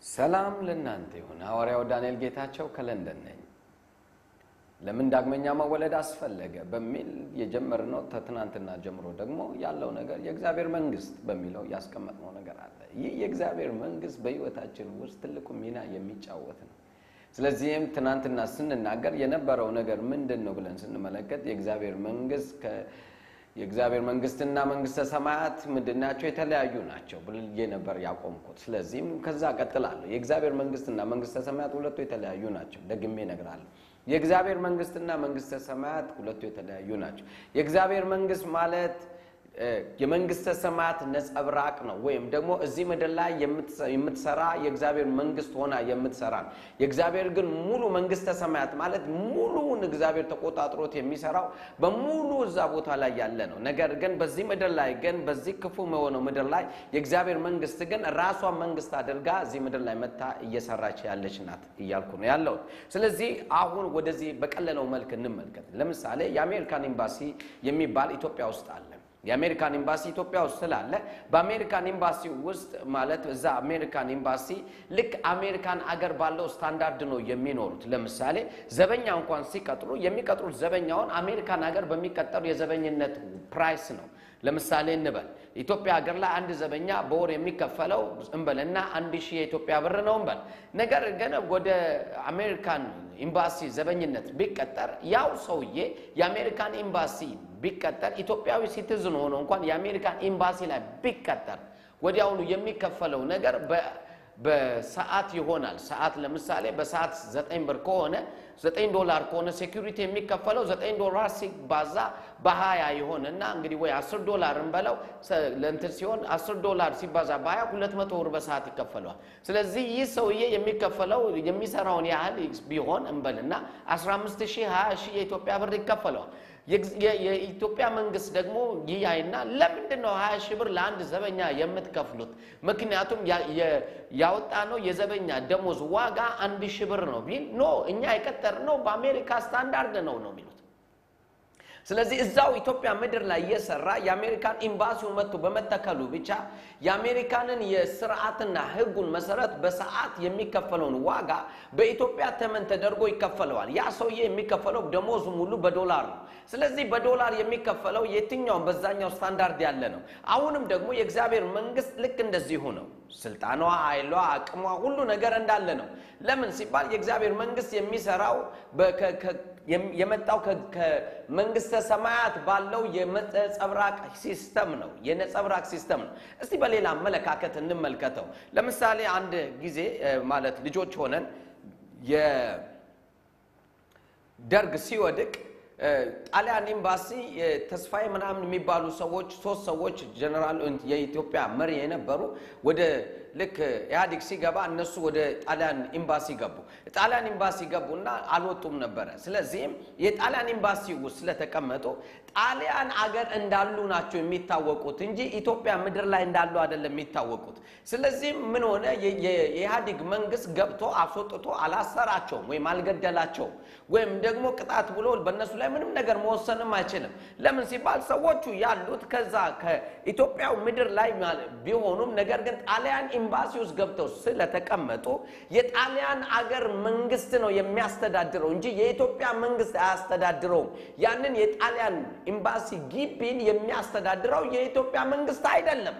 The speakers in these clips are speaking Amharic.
ሰላም ለእናንተ ይሁን። ሐዋርያው ዳንኤል ጌታቸው ከለንደን ነኝ። ለምን ዳግመኛ መወለድ አስፈለገ በሚል የጀመርነው ከትናንትና ጀምሮ ደግሞ ያለው ነገር የእግዚአብሔር መንግስት በሚለው ያስቀመጥነው ነገር አለ። ይህ የእግዚአብሔር መንግስት በሕይወታችን ውስጥ ትልቁ ሚና የሚጫወት ነው። ስለዚህም ትናንትና ስንናገር የነበረው ነገር ምንድን ነው ብለን ስንመለከት የእግዚአብሔር መንግስት የእግዚአብሔር መንግስትና መንግስተ ሰማያት ምንድን ናቸው? የተለያዩ ናቸው ብዬ ነበር ያቆምኩት። ስለዚህም ከዛ ቀጥላለሁ። የእግዚአብሔር መንግስትና መንግስተ ሰማያት ሁለቱ የተለያዩ ናቸው። ደግሜ እነግራለሁ። የእግዚአብሔር መንግስትና መንግስተ ሰማያት ሁለቱ የተለያዩ ናቸው። የእግዚአብሔር መንግስት ማለት የመንግስተ ሰማያት ነጸብራቅ ነው። ወይም ደግሞ እዚህ ምድር ላይ የምትሰራ የእግዚአብሔር መንግስት ሆና የምትሰራ ነው። የእግዚአብሔር ግን ሙሉ መንግስተ ሰማያት ማለት ሙሉውን እግዚአብሔር ተቆጣጥሮት የሚሰራው በሙሉ እዛ ቦታ ላይ ያለ ነው። ነገር ግን በዚህ ምድር ላይ ግን በዚህ ክፉ የሆነው ምድር ላይ የእግዚአብሔር መንግስት ግን ራሷን መንግስት አድርጋ እዚህ ምድር ላይ መታ እየሰራች ያለች ናት እያልኩ ነው ያለሁት። ስለዚህ አሁን ወደዚህ በቀለለው መልክ እንመልከት። ለምሳሌ የአሜሪካን ኤምባሲ የሚባል ኢትዮጵያ ውስጥ አለ። የአሜሪካን ኤምባሲ ኢትዮጵያ ውስጥ ስላለ በአሜሪካን ኤምባሲ ውስጥ ማለት እዛ አሜሪካን ኤምባሲ ልክ አሜሪካን አገር ባለው ስታንዳርድ ነው የሚኖሩት። ለምሳሌ ዘበኛ እንኳን ሲቀጥሩ የሚቀጥሩት ዘበኛውን አሜሪካን ሀገር በሚቀጠሩ የዘበኝነት ፕራይስ ነው። ለምሳሌ እንበል ኢትዮጵያ ሀገር ላይ አንድ ዘበኛ በወር የሚከፈለው እንበልና አንድ ሺህ የኢትዮጵያ ብር ነው እንበል። ነገር ግን ወደ አሜሪካን ኤምባሲ ዘበኝነት ቢቀጠር ያው ሰውዬ የአሜሪካን ኤምባሲ ቢቀጠር ኢትዮጵያዊ ሲቲዝን ሆኖ እንኳን የአሜሪካን ኤምባሲ ላይ ቢቀጠር ወዲያውኑ የሚከፈለው ነገር በሰዓት ይሆናል። ሰዓት ለምሳሌ በሰዓት ዘጠኝ ብር ከሆነ ዘጠኝ ዶላር ከሆነ ሴኩሪቲ የሚከፈለው ዘጠኝ ዶላር ሲባዛ በሀያ ይሆንና እንግዲህ ወይ አስር ዶላር እንበለው ለእንትን ሲሆን አስር ዶላር ሲባዛ በሀያ ሁለት መቶ ብር በሰዓት ይከፈለዋል። ስለዚህ ይህ ሰውዬ የሚከፈለው የሚሰራውን ያህል ቢሆን እንበልና አስራ አምስት ሺህ ሀያ ሺህ የኢትዮጵያ ብር ይከፈለዋል። የኢትዮጵያ መንግስት ደግሞ ይያይና ለምንድን ነው ሀያ ሺህ ብር ለአንድ ዘበኛ የምትከፍሉት? ምክንያቱም ያወጣ ነው የዘበኛ ደሞዝ ዋጋ አንድ ሺህ ብር ነው ቢል ኖ እኛ የቀጠርነው በአሜሪካ ስታንዳርድ ነው ነው የሚሉት። ስለዚህ እዛው ኢትዮጵያ ምድር ላይ እየሰራ የአሜሪካን ኤምባሲውን መጥቶ በመተከሉ ብቻ የአሜሪካንን የስርዓትና ሕጉን መሰረት በሰዓት የሚከፈለውን ዋጋ በኢትዮጵያ ተመን ተደርጎ ይከፈለዋል። ያ ሰውዬ የሚከፈለው ደሞዙ ሙሉ በዶላር ነው። ስለዚህ በዶላር የሚከፈለው የትኛውም በዛኛው ስታንዳርድ ያለ ነው። አሁንም ደግሞ የእግዚአብሔር መንግስት ልክ እንደዚሁ ነው። ስልጣኗ፣ ኃይሏ፣ አቅሟ ሁሉ ነገር እንዳለ ነው። ለምን ሲባል የእግዚአብሔር መንግስት የሚሰራው የመጣው ከመንግስተ ሰማያት ባለው የነጸብራቅ ሲስተም ነው። የነጸብራቅ ሲስተም ነው። እስቲ በሌላ አመለካከት እንመልከተው። ለምሳሌ አንድ ጊዜ ማለት ልጆች ሆነን የደርግ ሲወድቅ ጣሊያን ኤምባሲ ተስፋዬ ምናምን የሚባሉ ሰዎች ሶስት ሰዎች ጀነራል የኢትዮጵያ መሪ የነበሩ ወደ ልክ ኢህአዴግ ሲገባ እነሱ ወደ ጣሊያን ኤምባሲ ገቡ። ጣሊያን ኤምባሲ ገቡና አልወጡም ነበረ። ስለዚህም የጣሊያን ኤምባሲ ውስጥ ስለተቀመጡ ጣሊያን አገር እንዳሉ ናቸው የሚታወቁት እንጂ ኢትዮጵያ ምድር ላይ እንዳሉ አይደለም የሚታወቁት። ስለዚህም ምን ሆነ? የኢህአዴግ መንግስት ገብቶ አስወጥቶ አላሰራቸውም ወይም አልገደላቸውም ወይም ደግሞ ቅጣት ብሎ በእነሱ ላይ ምንም ነገር መወሰንም አይችልም። ለምን ሲባል ሰዎቹ ያሉት ከዛ ከኢትዮጵያው ምድር ላይ ቢሆኑም ነገር ግን ጣሊያን ኤምባሲ ውስጥ ገብተው ስለተቀመጡ የጣሊያን አገር መንግስት ነው የሚያስተዳድረው እንጂ የኢትዮጵያ መንግስት አያስተዳድረውም። ያንን የጣሊያን ኤምባሲ ግቢን የሚያስተዳድረው የኢትዮጵያ መንግስት አይደለም።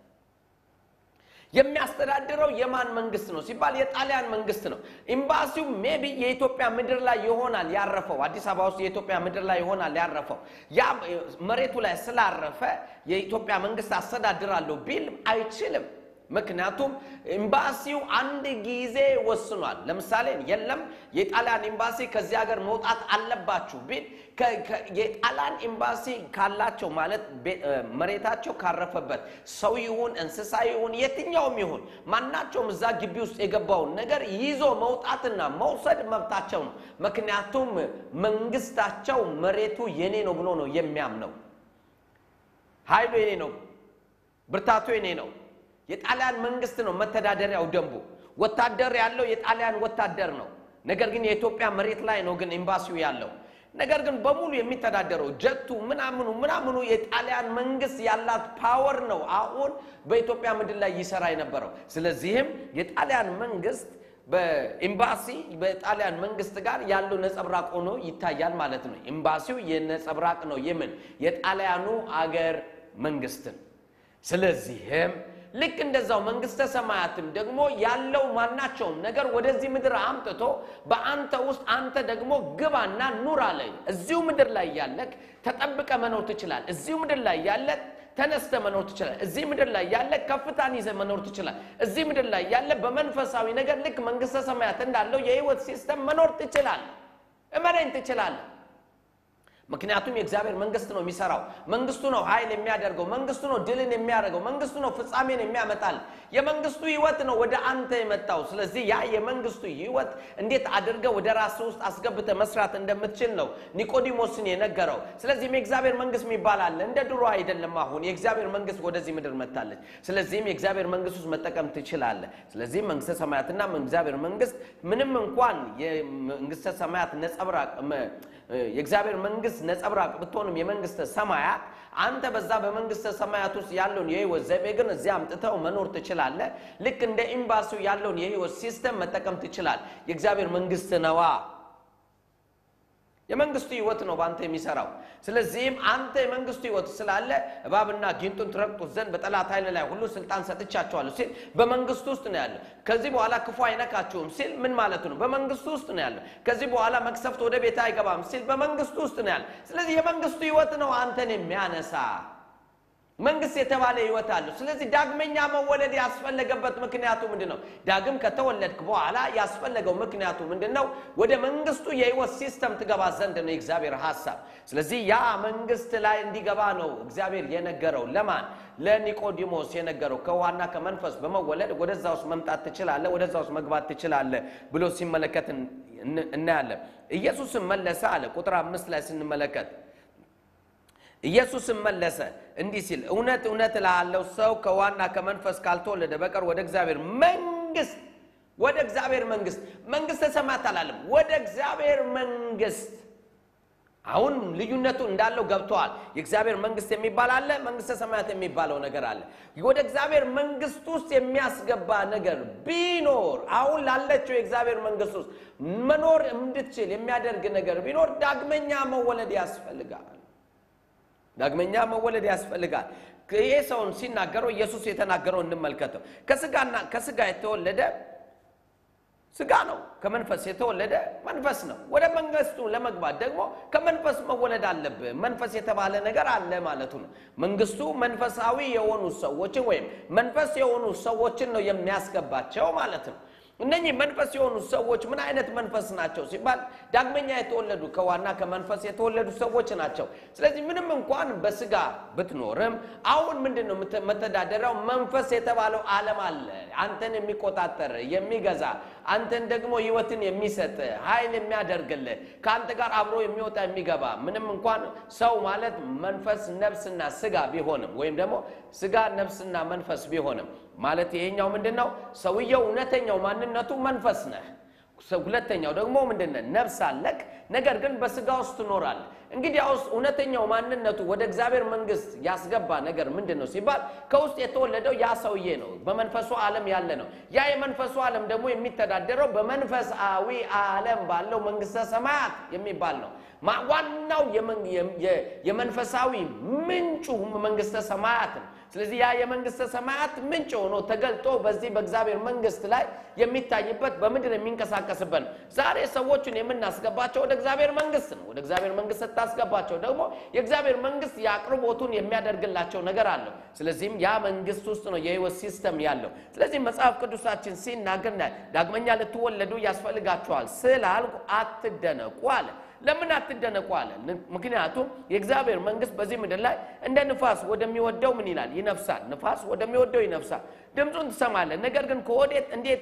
የሚያስተዳድረው የማን መንግስት ነው ሲባል የጣሊያን መንግስት ነው። ኤምባሲው ሜቢ የኢትዮጵያ ምድር ላይ ይሆናል ያረፈው፣ አዲስ አበባ ውስጥ የኢትዮጵያ ምድር ላይ ይሆናል ያረፈው። ያ መሬቱ ላይ ስላረፈ የኢትዮጵያ መንግስት አስተዳድራለሁ ቢል አይችልም። ምክንያቱም ኤምባሲው አንድ ጊዜ ወስኗል። ለምሳሌ የለም የጣሊያን ኤምባሲ ከዚህ ሀገር መውጣት አለባችሁ ቢል የጣሊያን ኤምባሲ ካላቸው ማለት መሬታቸው ካረፈበት ሰው ይሁን እንስሳ ይሁን የትኛውም ይሁን ማናቸውም እዛ ግቢ ውስጥ የገባውን ነገር ይዞ መውጣትና መውሰድ መብታቸው ነው። ምክንያቱም መንግስታቸው መሬቱ የኔ ነው ብሎ ነው የሚያምነው። ኃይሉ የኔ ነው፣ ብርታቱ የኔ ነው። የጣሊያን መንግስት ነው መተዳደሪያው ደንቡ። ወታደር ያለው የጣሊያን ወታደር ነው። ነገር ግን የኢትዮጵያ መሬት ላይ ነው ግን ኤምባሲው ያለው። ነገር ግን በሙሉ የሚተዳደረው ጀቱ ምናምኑ ምናምኑ የጣሊያን መንግስት ያላት ፓወር ነው አሁን በኢትዮጵያ ምድር ላይ ይሰራ የነበረው። ስለዚህም የጣሊያን መንግስት በኤምባሲ በጣሊያን መንግስት ጋር ያለው ነጸብራቅ ሆኖ ይታያል ማለት ነው። ኤምባሲው የነጸብራቅ ነው የምን የጣሊያኑ አገር መንግስትን። ስለዚህም ልክ እንደዛው መንግስተ ሰማያትም ደግሞ ያለው ማናቸውም ነገር ወደዚህ ምድር አምጥቶ በአንተ ውስጥ አንተ ደግሞ ግባና ኑር አለ። እዚሁ ምድር ላይ ያለክ ተጠብቀ መኖር ትችላል። እዚሁ ምድር ላይ ያለ ተነስተ መኖር ትችላል። እዚህ ምድር ላይ ያለ ከፍታን ይዘ መኖር ትችላል። እዚህ ምድር ላይ ያለ በመንፈሳዊ ነገር ልክ መንግስተ ሰማያት እንዳለው የህይወት ሲስተም መኖር ትችላል። እመነኝ ትችላል። ምክንያቱም የእግዚአብሔር መንግስት ነው የሚሰራው። መንግስቱ ነው ኃይል የሚያደርገው። መንግስቱ ነው ድልን የሚያደርገው። መንግስቱ ነው ፍጻሜን የሚያመጣል። የመንግስቱ ህይወት ነው ወደ አንተ የመጣው። ስለዚህ ያ የመንግስቱ ህይወት እንዴት አድርገ ወደ ራስ ውስጥ አስገብተ መስራት እንደምትችል ነው ኒቆዲሞስን የነገረው። ስለዚህም የእግዚአብሔር መንግስት የሚባል አለ። እንደ ድሮ አይደለም። አሁን የእግዚአብሔር መንግስት ወደዚህ ምድር መጥታለች። ስለዚህም የእግዚአብሔር መንግስት ውስጥ መጠቀም ትችላለህ። ስለዚህም መንግስተ ሰማያትና እግዚአብሔር መንግስት ምንም እንኳን የመንግስተ ሰማያት ነጸብራቅ የእግዚአብሔር መንግስት ነጸብራቅ ብትሆንም የመንግስተ ሰማያት አንተ በዛ በመንግስተ ሰማያት ውስጥ ያለውን የህይወት ዘይቤ ግን እዚያ አምጥተው መኖር ትችላለህ። ልክ እንደ ኤምባሲው ያለውን የህይወት ሲስተም መጠቀም ትችላል። የእግዚአብሔር መንግስት ነዋ። የመንግስቱ ህይወት ነው በአንተ የሚሰራው። ስለዚህም አንተ የመንግስቱ ህይወት ስላለ እባብና ጊንጡን ትረግጡት ዘንድ በጠላት ኃይል ላይ ሁሉ ስልጣን ሰጥቻቸዋለሁ ሲል በመንግስቱ ውስጥ ነው ያለው። ከዚህ በኋላ ክፉ አይነካችሁም ሲል ምን ማለቱ ነው? በመንግስቱ ውስጥ ነው ያለው። ከዚህ በኋላ መቅሰፍት ወደ ቤት አይገባም ሲል በመንግስቱ ውስጥ ነው ያለው። ስለዚህ የመንግስቱ ህይወት ነው አንተን የሚያነሳ መንግስት የተባለ ህይወት አለው። ስለዚህ ዳግመኛ መወለድ ያስፈለገበት ምክንያቱ ምንድን ነው? ዳግም ከተወለድክ በኋላ ያስፈለገው ምክንያቱ ምንድን ነው? ወደ መንግስቱ የህይወት ሲስተም ትገባ ዘንድ ነው የእግዚአብሔር ሀሳብ። ስለዚህ ያ መንግስት ላይ እንዲገባ ነው እግዚአብሔር የነገረው። ለማን? ለኒቆዲሞስ የነገረው ከውሃና ከመንፈስ በመወለድ ወደዛ ውስጥ መምጣት ትችላለህ፣ ወደዛ ውስጥ መግባት ትችላለህ ብሎ ሲመለከት እናያለን። ኢየሱስም መለሰ አለ ቁጥር አምስት ላይ ስንመለከት ኢየሱስም መለሰ እንዲህ ሲል እውነት እውነት እልሃለሁ ሰው ከውሃና ከመንፈስ ካልተወለደ በቀር ወደ እግዚአብሔር መንግስት ወደ እግዚአብሔር መንግስት መንግስተ ሰማያት አላለም፣ ወደ እግዚአብሔር መንግስት። አሁን ልዩነቱ እንዳለው ገብተዋል። የእግዚአብሔር መንግስት የሚባል አለ፣ መንግስተ ሰማያት የሚባለው ነገር አለ። ወደ እግዚአብሔር መንግስት ውስጥ የሚያስገባ ነገር ቢኖር አሁን ላለችው የእግዚአብሔር መንግስት ውስጥ መኖር እንድትችል የሚያደርግ ነገር ቢኖር ዳግመኛ መወለድ ያስፈልጋል። ዳግመኛ መወለድ ያስፈልጋል። ይሄ ሰውን ሲናገረው ኢየሱስ የተናገረው እንመልከተው። ከስጋና ከስጋ የተወለደ ስጋ ነው፣ ከመንፈስ የተወለደ መንፈስ ነው። ወደ መንግስቱ ለመግባት ደግሞ ከመንፈስ መወለድ አለብህ። መንፈስ የተባለ ነገር አለ ማለቱ ነው። መንግስቱ መንፈሳዊ የሆኑ ሰዎችን ወይም መንፈስ የሆኑ ሰዎችን ነው የሚያስገባቸው ማለት ነው። እነኚህ መንፈስ የሆኑ ሰዎች ምን አይነት መንፈስ ናቸው ሲባል ዳግመኛ የተወለዱ ከዋና ከመንፈስ የተወለዱ ሰዎች ናቸው። ስለዚህ ምንም እንኳን በስጋ ብትኖርም አሁን ምንድን ነው መተዳደሪያው መንፈስ የተባለው ዓለም አለ። አንተን የሚቆጣጠር የሚገዛ፣ አንተን ደግሞ ህይወትን የሚሰጥ ኃይል የሚያደርግልህ ከአንተ ጋር አብሮ የሚወጣ የሚገባ ምንም እንኳን ሰው ማለት መንፈስ ነፍስና ስጋ ቢሆንም ወይም ደግሞ ስጋ ነፍስና መንፈስ ቢሆንም ማለት ይሄኛው ምንድን ነው? ሰውየው እውነተኛው ማንነቱ መንፈስ ነህ። ሁለተኛው ደግሞ ምንድን ነህ? ነፍስ አለክ፣ ነገር ግን በስጋ ውስጥ ትኖራለህ። እንግዲህ ያውስ እውነተኛው ማንነቱ ወደ እግዚአብሔር መንግስት ያስገባ ነገር ምንድን ነው ሲባል ከውስጥ የተወለደው ያ ሰውዬ ነው። በመንፈሱ ዓለም ያለ ነው። ያ የመንፈሱ ዓለም ደግሞ የሚተዳደረው በመንፈሳዊ ዓለም ባለው መንግስተ ሰማያት የሚባል ነው። ዋናው የመንፈሳዊ ምንጩ መንግስተ ሰማያት ነው። ስለዚህ ያ የመንግስተ ሰማያት ምንጭ ሆኖ ተገልጦ በዚህ በእግዚአብሔር መንግስት ላይ የሚታይበት በምድር የሚንቀሳቀስበት ነው። ዛሬ ሰዎችን የምናስገባቸው ወደ እግዚአብሔር መንግስት ነው። ወደ እግዚአብሔር መንግስት ስታስገባቸው ደግሞ የእግዚአብሔር መንግስት የአቅርቦቱን የሚያደርግላቸው ነገር አለው። ስለዚህም ያ መንግስት ውስጥ ነው የህይወት ሲስተም ያለው። ስለዚህ መጽሐፍ ቅዱሳችን ሲናገር ዳግመኛ ልትወለዱ ያስፈልጋችኋል ስላልኩ አትደነቁ አለ። ለምን አትደነቁ አለ? ምክንያቱም የእግዚአብሔር መንግስት በዚህ ምድር ላይ እንደ ንፋስ ወደሚወደው ምን ይላል? ይነፍሳል። ንፋስ ወደሚወደው ይነፍሳል። ድምፁን ትሰማለህ፣ ነገር ግን ከወዴት እንዴት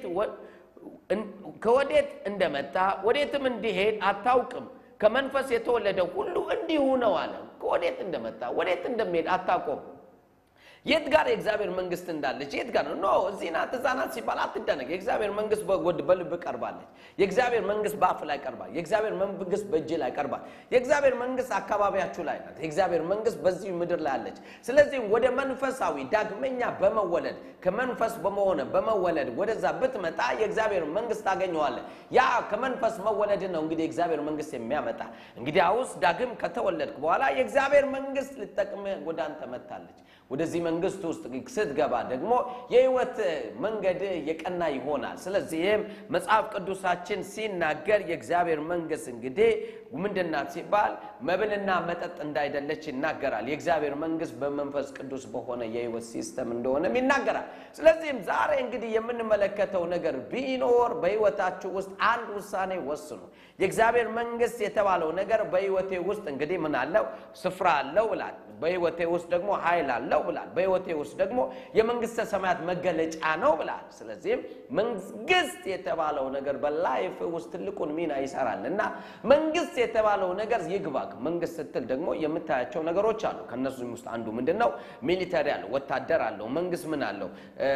ከወዴት እንደመጣ ወዴትም እንዲሄድ አታውቅም። ከመንፈስ የተወለደ ሁሉ እንዲሁ ነው አለ። ከወዴት እንደመጣ ወዴት እንደሚሄድ አታውቁም። የት ጋር የእግዚአብሔር መንግስት እንዳለች የት ጋር ነው? ኖ እዚህ ናት እዛ ናት ሲባል አትደነቅ። የእግዚአብሔር መንግስት በጎድ በልብ ቀርባለች። የእግዚአብሔር መንግስት በአፍ ላይ ቀርባል። የእግዚአብሔር መንግስት በእጅ ላይ ቀርባል። የእግዚአብሔር መንግስት አካባቢያችሁ ላይ ናት። የእግዚአብሔር መንግስት በዚህ ምድር ላይ አለች። ስለዚህም ወደ መንፈሳዊ ዳግመኛ በመወለድ ከመንፈስ በመሆነ በመወለድ ወደዛ ብትመጣ የእግዚአብሔር መንግስት ታገኘዋለህ። ያ ከመንፈስ መወለድን ነው እንግዲህ የእግዚአብሔር መንግስት የሚያመጣ እንግዲህ አውስ ዳግም ከተወለድክ በኋላ የእግዚአብሔር መንግስት ልጠቅምህ ወደ አንተ መጥታለች። ወደዚህ መንግስት ውስጥ ስትገባ ደግሞ የህይወት መንገድ የቀና ይሆናል። ስለዚህም መጽሐፍ ቅዱሳችን ሲናገር የእግዚአብሔር መንግስት እንግዲህ ምንድናት ሲባል መብልና መጠጥ እንዳይደለች ይናገራል። የእግዚአብሔር መንግስት በመንፈስ ቅዱስ በሆነ የህይወት ሲስተም እንደሆነም ይናገራል። ስለዚህም ዛሬ እንግዲህ የምንመለከተው ነገር ቢኖር በህይወታችሁ ውስጥ አንድ ውሳኔ ወስኑ። የእግዚአብሔር መንግስት የተባለው ነገር በህይወቴ ውስጥ እንግዲህ ምን አለው? ስፍራ አለው ብላል። በህይወቴ ውስጥ ደግሞ ኃይል አለው ብላል። በህይወቴ ውስጥ ደግሞ የመንግስተ ሰማያት መገለጫ ነው ብላል። ስለዚህም መንግስት የተባለው ነገር በላይፍ ውስጥ ትልቁን ሚና ይሰራል እና መንግስት የተባለው ነገር ይግባክ። መንግስት ስትል ደግሞ የምታያቸው ነገሮች አሉ። ከእነሱም ውስጥ አንዱ ምንድን ነው? ሚሊተሪ አለው፣ ወታደር አለው። መንግስት ምን አለው?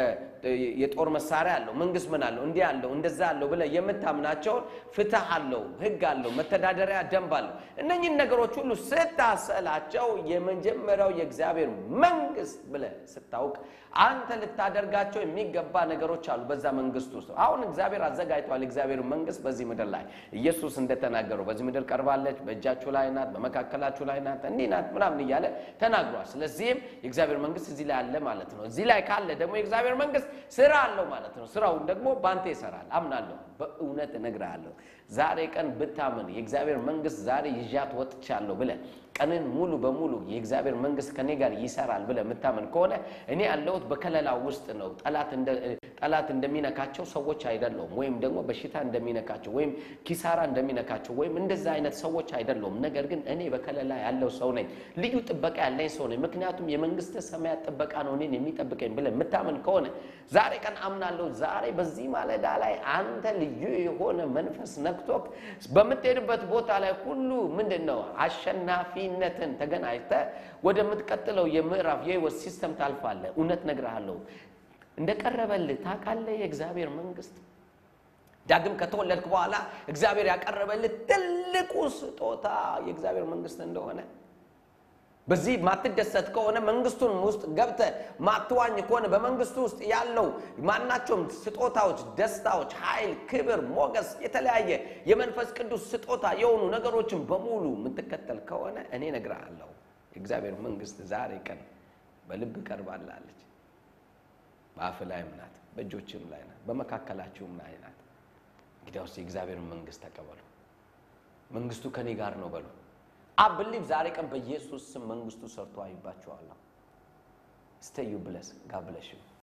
የጦር መሳሪያ አለው። መንግስት ምን አለው? እንዲህ አለው፣ እንደዛ አለው ብለህ የምታምናቸውን ፍትህ አለው፣ ህግ አለው፣ መተዳደሪያ ደንብ አለው። እነኝህን ነገሮች ሁሉ ስታሰላቸው የመጀመሪያው የእግዚአብሔር መንግስት ብለህ ስታውቅ አንተ ልታደርጋቸው የሚገባ ነገሮች አሉ በዛ መንግስት ውስጥ። አሁን እግዚአብሔር አዘጋጅቷል። እግዚአብሔር መንግስት በዚህ ምድር ላይ ኢየሱስ እንደተናገረው በዚህ ምድር ቀርባለች፣ በእጃችሁ ላይ ናት፣ በመካከላችሁ ላይ ናት፣ እንዲህ ናት ምናምን እያለ ተናግሯል። ስለዚህም የእግዚአብሔር መንግስት እዚህ ላይ አለ ማለት ነው። እዚህ ላይ ካለ ደግሞ የእግዚአብሔር መንግስት ስራ አለው ማለት ነው። ስራውን ደግሞ በአንተ ይሰራል። አምናለሁ፣ በእውነት እነግርሃለሁ። ዛሬ ቀን ብታምን የእግዚአብሔር መንግስት ዛሬ ይዣት ወጥቻለሁ ብለህ ቀንን ሙሉ በሙሉ የእግዚአብሔር መንግስት ከኔ ጋር ይሰራል ብለህ የምታምን ከሆነ እኔ ያለሁት በከለላ ውስጥ ነው። ጠላት እንደሚነካቸው ሰዎች አይደለሁም፣ ወይም ደግሞ በሽታ እንደሚነካቸው ወይም ኪሳራ እንደሚነካቸው ወይም እንደዛ አይነት ሰዎች አይደለሁም። ነገር ግን እኔ በከለላ ያለው ሰው ነኝ። ልዩ ጥበቃ ያለኝ ሰው ነኝ። ምክንያቱም የመንግስተ ሰማያት ጥበቃ ነው እኔን የሚጠብቀኝ ብለህ የምታምን ከሆነ ዛሬ ቀን አምናለሁ። ዛሬ በዚህ ማለዳ ላይ አንተ ልዩ የሆነ መንፈስ ነክቶክ በምትሄድበት ቦታ ላይ ሁሉ ምንድን ነው አሸናፊነትን ተገናኝተህ ወደምትቀጥለው የምዕራፍ የህይወት ሲስተም ታልፋለህ። እውነት ነግርሃለሁ እንደቀረበልህ ታውቃለህ። የእግዚአብሔር መንግስት ዳግም ከተወለድክ በኋላ እግዚአብሔር ያቀረበልህ ትልቁ ስጦታ የእግዚአብሔር መንግስት እንደሆነ በዚህ ማትደሰት ከሆነ መንግስቱን ውስጥ ገብተህ ማትዋኝ ከሆነ በመንግስቱ ውስጥ ያለው ማናቸውም ስጦታዎች፣ ደስታዎች፣ ኃይል፣ ክብር፣ ሞገስ፣ የተለያየ የመንፈስ ቅዱስ ስጦታ የሆኑ ነገሮችን በሙሉ የምትከተል ከሆነ እኔ እነግርሃለሁ የእግዚአብሔር መንግስት ዛሬ ቀን በልብ ቀርባላለች። በአፍ ላይም ናት፣ በእጆችም ላይ ናት፣ በመካከላችሁም ላይ ናት። እንግዲያውስ የእግዚአብሔር መንግስት ተቀበሉ። መንግስቱ ከኔ ጋር ነው በሉ። አብሊቭ ዛሬ ቀን በኢየሱስ ስም መንግስቱ ሰርቶ አይባችኋለሁ። ስተዩ ብለስ ጋብለሽ